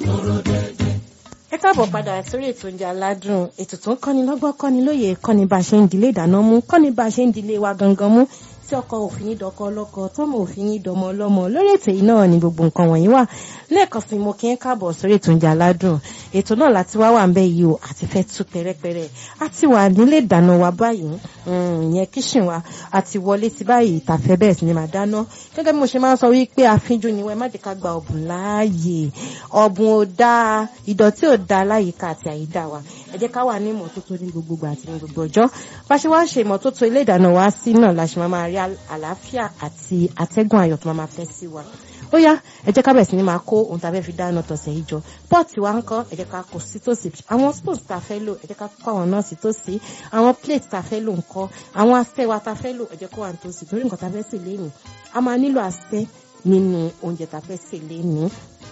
ẹ káàbọ̀ padà sórí ètò oúnjẹ aládùn ètò tó ń kọ́ni lọ́gbọ́n kọ́ni lóye kọ́ni bá a ṣe ń dilé ìdáná mú kọ́ni bá a ṣe ń dilé wa gangan mú tí ọkọ òfin ní dọkọ ọlọ́kọ tọ́mọ òfin ní dọmọ ọlọ́mọ lórí ètò yìí náà ni gbogbo nǹkan wọ̀nyí wà lẹ́ẹ̀kan sí mo kí ń káàbọ̀ sórí ètò oúnjẹ aládùn ètò náà láti wá wà ń bẹ yìí o àti fẹ́ tú pẹ́rẹ́pẹ́rẹ́ a ti wà nílé ìdáná wa báyìí ìyẹn kíṣìn wa a ti wọlé sí báyìí ìtàfẹ́ bẹ́ẹ̀ sì ni màá dáná gẹ́gẹ́ bí mo ṣe máa ń sọ wípé àfínjú ni wọ́n ẹ má jẹ́ ká gba ọ̀bùn láàyè ọ̀bùn ò dáa ìdọ̀tí ò dáa láyìíká àti àyídà wa ẹ jẹ́ ká wà ní ìmọ́tótó ní gbogbo ìgbà àti ní gbogbo ọjọ́ bá ṣe wá ń ṣe ìmọ́tótó ilé ìdáná wa sí náà la ṣe máa máa rí àlàáfíà àti atẹ́gùn ayọ̀ tó máa máa fẹ́ sí wa ó yá ẹ jẹ́ ká bẹ̀rẹ̀ sí ni máa kó ohun tá a fẹ́ fi dáná tọ̀sẹ̀ yìí jọ pọ́ọ̀tì wa ń kọ́ ẹ jẹ́ ká kó sí tòsí àwọn spoons tá a fẹ́ lò ẹ jẹ́ ká kó àwọn náà sí tòsí àwọn plate tá a fẹ́ lò ń kọ́ àwọn asẹ́ wa tá a fẹ́ lò ẹ jẹ́ kó wà ní tòsí torí nǹkan tá a fẹ́ sè lénìí a máa nílò asẹ́ nínú oúnjẹ tá a fẹ́ sè lénìí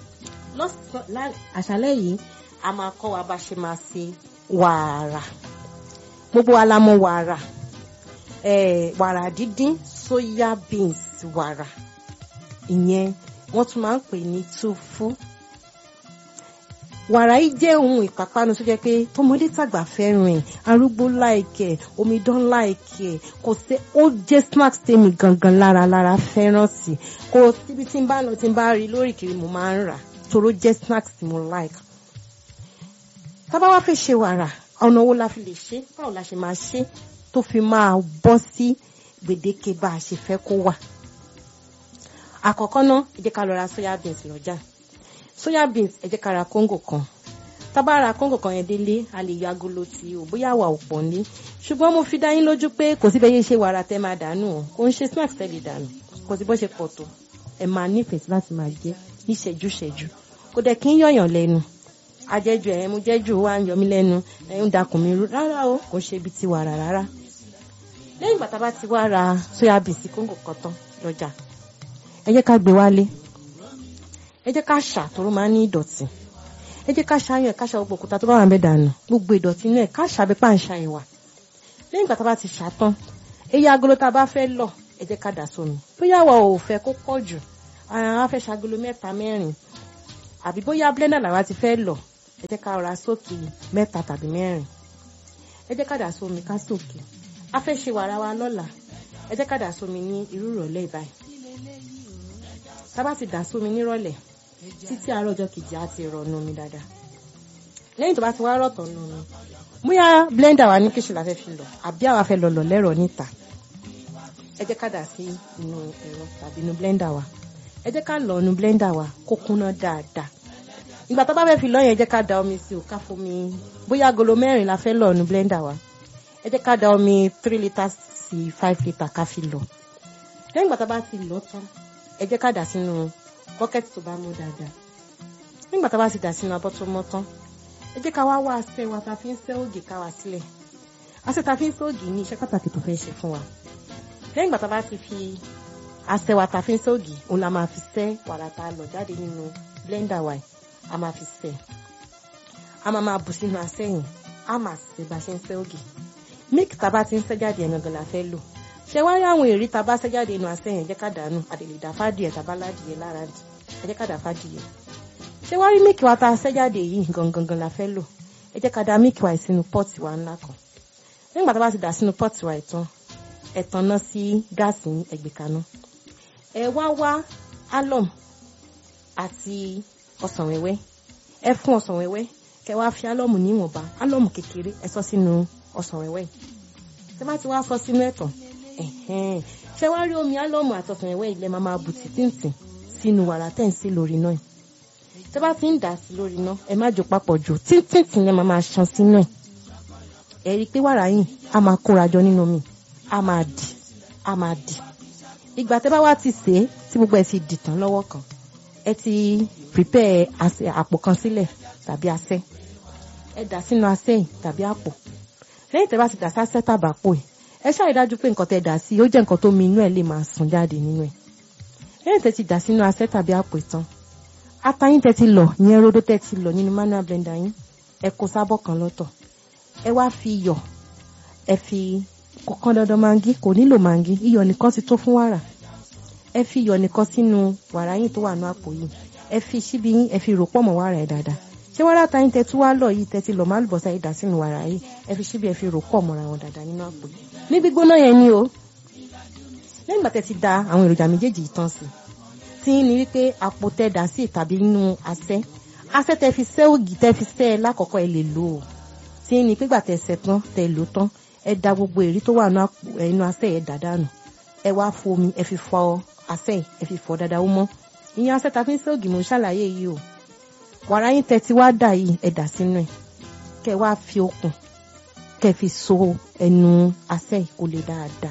àṣálẹ́ yìí a máa kọ́ wa bá ṣe máa ṣe wàrà gbogbo wa la mọ̀ wàrà wàrà dídín soya beans wàrà ìyẹn wọ́n tún máa ń pè ní túfú wàrà yìí jẹ́ ohun ìpápánu tó jẹ́ pé tọmọdé tàgbà fẹ́ràn ẹ̀ arúgbó láìkẹ̀ omidan láìkẹ̀ kò sí ó jẹ́ snacks tèmi gangan lára lára fẹ́ràn sí kò síbi tí n bá lọ tí n bá rí lórí kiri mo máa ń rà toró jẹ́ snacks tí mo like tábà wá fẹ́ ṣe wàrà ọ̀nà wo la fi lè ṣe báwo la ṣe máa ṣe tó fi máa bọ́ sí gbèdéke bá a ṣe fẹ́ kó wà àkọ́kọ́ náà ẹ jẹ́ ká lọ ra soya beans lọ́jà soya beans ẹ jẹ́ ká ra kóńgò kan tábà ra kóńgò kan yẹn délé a lè yọ agolo tí o bóyá wà ò pọ̀ ní ṣùgbọ́n mo fi dá yín lójú pé kò sí bẹ́ẹ̀ ṣe wàrà tẹ́ máa dànù o kò ń ṣe snacks tẹ́ lè dànù kò sí bó ṣe pọ̀ tó ẹ máa nífẹ̀ẹ́ láti máa jẹ ní ṣẹ́jú ṣẹ́jú kò dẹ̀ kí ń yọ̀yàn lẹ́nu ajẹ́jú ẹ̀ mo jẹ́jú wa ń yọ mí lẹ́nu ẹ̀ ń dakùn mi rú rárá o kò ṣe ibi tí wàrà rárá lẹ́yìn ìgbà tá a bá ti wá ra soya beans kóńgò kan tán lọ́jà ẹ jẹ́ ká gbé wálé ẹ jẹ́ ká ṣà tóró máa ń ní ìdọ̀tí ẹ jẹ́ ká ṣàyàn ká ṣà gbogbo òkúta tó bá wà ń bẹ dànù gbogbo ìdọ̀tí inú ẹ̀ ká ṣàbí pa ń ṣàyàn wà lẹ́yìn ìgbà tá a bá ti ṣà tán eye agolo tá a bá fẹ́ lọ ẹ jẹ́ ká dà sómi bóyá wa ò fẹ́ kó pọ̀ jù àwọn afẹ́ ṣàgolo mẹ́ta mẹ́rin àbí bóyá blender làwa ti fẹ́ lọ ẹ jẹ́ ká ra sókè mẹ́ta tàbí mẹ́rin ẹ jẹ́ ká dà sómi ká sókè a fẹ́ ṣe wàrà wa lọ́la ẹ jẹ́ ká dà sómi ní irú ìrọ̀lẹ́ ìbáyìí tá bá ti dà sómi nírọ̀lẹ́ títí àárọ̀ ọjọ́ kejì á ti rọ̀ nù mí dáadáa lẹ́yìn tó bá ti wá rọ̀tọ̀ nù mí bóyá blender wa ní kíṣù la fẹ́ fi lọ àbí àwa fẹ́ lọ lọ lẹ́rọ̀ níta ẹ jẹ́ ká dà sí inú ẹ̀rọ tàbí inú blender wa ẹ jẹ́ ká lọ inú blender wa kó kúnná dáadáa ìgbà tó bá fẹ́ fi lọ yẹn ẹ jẹ́ ká da omi sí o ká fomi bóyá agolo mẹ́rin la fẹ́ lọ inú blender wa ẹ jẹ́ ká da omi three litres sí five litres ká fi lọ lẹ́yìn ìgbà tó bá ti lọ tán ẹ jẹ́ ká dà sínú bọ́kẹ́tì tó bá mú dáadáa nígbà tó bá ti dà sínú abọ́ tó mọ́ tán ẹ jẹ́ ká wá wá asẹ́ wa ta fi ń sẹ́ ògì ká wá sílẹ̀ asẹ́ ta fi ń sẹ́ ògì ní iṣẹ́ pàtàkì tó fẹ́ ṣe fún wa lẹ́yìn ìgbà tó bá ti fi asẹ́ wa ta fi ń sẹ́ ògì òun la máa fi sẹ́ wàrà ta lọ jáde nínú blender wa a máa fi sẹ́ a máa máa bù sínú asẹ́ yìí a máa sẹ́ bá ṣe ń sẹ́ ògì milk tá bá ti ń sẹ́ jáde ẹ̀ gangan la fẹ́ lò ṣe wá rí àwọn èrí tá a bá ṣẹ́ jáde inú asẹ́yìn jẹ́ ká dànù àdèlè dà fádìẹ tàbá ládìẹ lára dì ẹ jẹ́ ká dà fádìẹ ṣe wá rí míìkì wa tá a ṣẹ́ jáde yìí gangan la fẹ́ lò ẹ jẹ́ ká da míìkì wa sínú pọ́ọ̀tì wa ńlá kan nígbà tá a bá ti dà sínú pọ́ọ̀tì wa ìtàn ẹ tanná sí gáàsì ẹgbẹ̀ kaná ẹ wá wá alum àti ọsàn wẹ́wẹ́ ẹ fún ọsàn wẹ́wẹ́ kẹ wá fi alum níwọ̀nba alum kékeré ẹ sọ sínú ọsàn wẹ́wẹ́ tẹ bá ti wá sọ sínú ẹ̀tàn ṣe wá rí omi álọ́mù àtọ̀sán ẹ̀wẹ́ ilẹ̀ máa máa bù títìǹtì sínú wàrà tẹ̀ ń sí lórí náà tẹ bá ti ń dà sí lórí náà ẹ má jò papọ̀ jù títìǹtì yẹn máa máa ṣan sínú ẹ̀ ẹ rí i pé wàrà yìí a máa kóra jọ nínú mi a máa dì a máa dì ìgbà tẹ bá wá ti sè é tí gbogbo ẹ ti dì tán lọ́wọ́ kan ẹ ti prepare àpò kan sílẹ̀ tàbí asẹ́ ẹ dà sínú asẹ́ yìí tàbí àpò lẹ́yìn tẹ bá ti dà sásẹ́ tàbàpò yìí ẹ ṣáà rí dájú pé nǹkan tẹ dà sí ó jẹ́ nǹkan tó mi inú ẹ̀ lè máa sùn jáde nínú ẹ̀ lẹ́yìn tẹ ti dà sínú asẹ́ tàbí àpò ìtàn atayín tẹ ti lọ ìyẹn rodo tẹ ti lọ nínú manual blender yín ẹ kó sábọ̀ kan lọ́tọ̀ ẹ wá fi iyọ̀ ẹ fi kọ̀kan dandan mangi kò nílò mangi iyọ̀ nìkan ti tó fún wàrà ẹ fi iyọ̀ nìkan sínú wàrà yín tó wà ní àpò yìí ẹ fi síbi yín ẹ fi rò pọ̀ mọ́ wàrà ẹ̀ dáadáa ṣé wàrà ta yín tẹ́tí wá lọ yìí tẹ́tí lọ máa lùbọ́sà yìí dà sínú wàrà yìí ẹ fi síbi ẹ fi rò pọ̀ mọ́ra wọn dáadáa nínú àpò ní gbígbóná yẹn ni o lẹ́yìn ìgbà tẹ́ ti da àwọn èròjà méjèèjì yìí tán sí tí ní wípé àpò tẹ́ dà sí tàbí inú asẹ́ asẹ́ tẹ́ fi sẹ́ ògì tẹ́ fi sẹ́ ẹ lákọ̀ọ́kọ́ ẹ lè lò ó tí ní pígbà tẹ́ sẹ́ tán tẹ́ lò tán ẹ da gbogbo èrí tó wà nínú asẹ́ ẹ dà dànù ẹ wá fomi ẹ fi fọ asẹ́ ẹ fi fọ dáadáa ó mọ́ ìyẹn asẹ́ ta fi ń sẹ́ ògì mò ń ṣàlàyé yìí o wàrà yín tẹ́ ti wá dà yìí ẹ dà sínú ẹ kẹ́ wá fi okùn kẹ́ fi so ẹnu asẹ́ kó lè dáadáa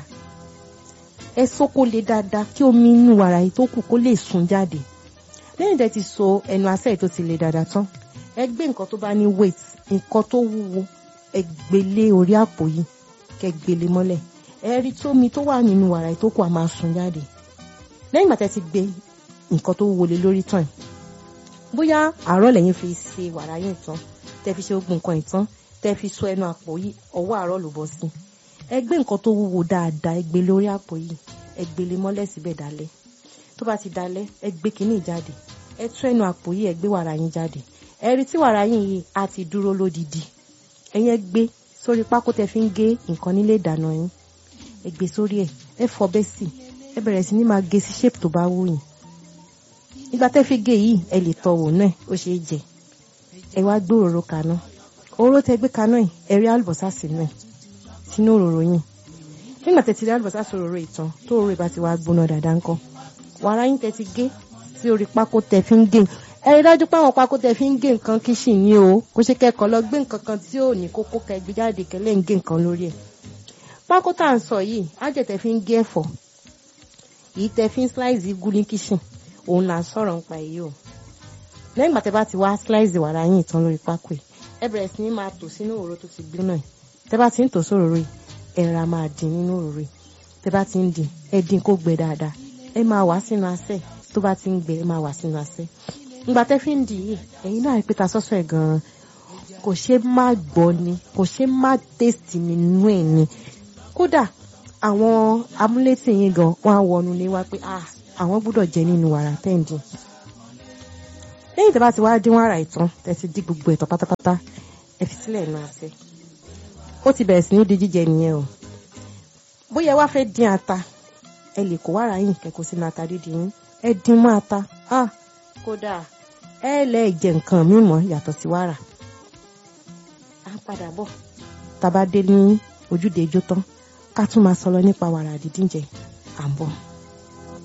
ẹ so kó lè dáadáa kí omi inú wàrà yìí tó kù kó lè sun jáde lẹ́yìn tẹ́ ti so ẹnu asẹ́ yìí tó ti lè dáadáa tán ẹ gbé nǹkan tó bá ní weight nǹkan tó wúwo ẹ gbélé orí àpò yìí kẹ́ gbélé mọ́lẹ̀ ẹ rí tómi tó wà nínú wàrà yìí tó kù á máa sun jáde lẹ́yìn ìgbà tẹ́ ti gbé nǹkan tó wúwo lé lórí tán bóyá àárọ̀ lẹ́yìn fi ṣe wàrà yìí tán tẹ́ fi ṣe gbogbo nǹkan ìtàn tẹ́ fi so ẹnu àpò yìí ọwọ́ àárọ̀ ló bọ́ sí ẹ gbé nǹkan tó wúwo dáadáa ẹ gbé lórí àpò yìí ẹ gbélé mọ́lẹ̀ síbẹ̀ dálẹ̀ tó bá ti dalẹ̀ ẹ gbé kínní jáde ẹ tú ẹnu àpò yìí ẹ gbé wàrà yín jáde ẹ rí tí wàrà yín yìí á ti dúró lódìdí ẹ̀yin ẹ gbé sórí pákó tẹ́ fi ń gé nǹkan nílé ìdáná yín ẹ gbé sórí ẹ ẹ fọbẹ́ sí ẹ bẹ̀rẹ̀ sí ní máa gé sí shape tó bá wù yín ìgbà tẹ́ fi gé yìí ẹ lè tọ́ wò náà ó ṣeé jẹ ẹ wá gbé òróró kaná òróró tẹ́ gbé kaná yìí ẹ rí àlùbọ́sà sínú ẹ sínú òróró yìí nígbà tẹ́ ti rí àlùbọ́sà sòróró ìtàn tó òróró ìbá ti wá gbóná dáadáa ńkọ́ wàrà yín tẹ́ ti gé sí orí pákó tẹ́ fi ń gé ẹ rí dájú pé àwọn pákó tẹ́ fi ń gé nǹkan kíṣìn ní o kó ṣe kẹ́kọ̀ọ́ lọ gbé nǹkan kan tí ò ní kókó kẹ́ gbé jáde kẹ́lẹ́ ń gé nǹkan lórí ẹ̀ pákó tá à ń sọ yìí ájẹ tẹ́ fi ń gé ẹ̀fọ́ yìí tẹ́ fi ń slice igun ní kíṣìn òun là ń sọ̀rọ̀ nípa èyí o lẹ́yìn ìgbà tẹ́ bá ti wá slice wàrà yín ìtàn lórí pákó yìí ẹ bẹ̀rẹ̀ sí ní máa tò sínú òróró tó ti gbóná yìí tẹ́ bá ti ń tò sóróró yìí ẹ ra máa dín nínú òróró yìí tẹ́ bá ti ń dín ẹ dín kó gbẹ dáadáa ẹ máa wá sínú asẹ́ tó bá ti ń gbẹ ẹ máa wá sínú asẹ́ ìgbà tẹ́ fi ń dín yìí ẹ̀yin náà rí pé ta sọ́sọ́ ẹ̀ gan-an kò ṣe má gbọ́ ni kò ṣe má tèsì nínú ẹ̀ ni kódà àwọn amúlétì yín gan wọn á wọnú lé wá pé ah àwọn gbọ́dọ̀ jẹ nínú wàrà tẹ́ǹdì lẹ́yìn tí a bá ti wá dín wàrà ìtàn tẹ́ ti dín gbogbo ẹ̀tọ́ pátápátá ẹ fi sílẹ̀ inú asẹ́ ó ti bẹ̀rẹ̀ sí ní di jíjẹ nìyẹn o bóyá wá fẹ́ dín ata ẹ lè kó wàrà yín kẹ́kọ̀ọ́ sínú ata dídín yín ẹ dín mọ́ ata ah kódà ẹ lẹ́ jẹ nǹkan mímọ́ yàtọ̀ sí wàrà á padà bọ̀ tá a bá dé ní ojúde ijó tán ká tún máa sọ lọ nípa wàrà dídín jẹ à ń bọ̀.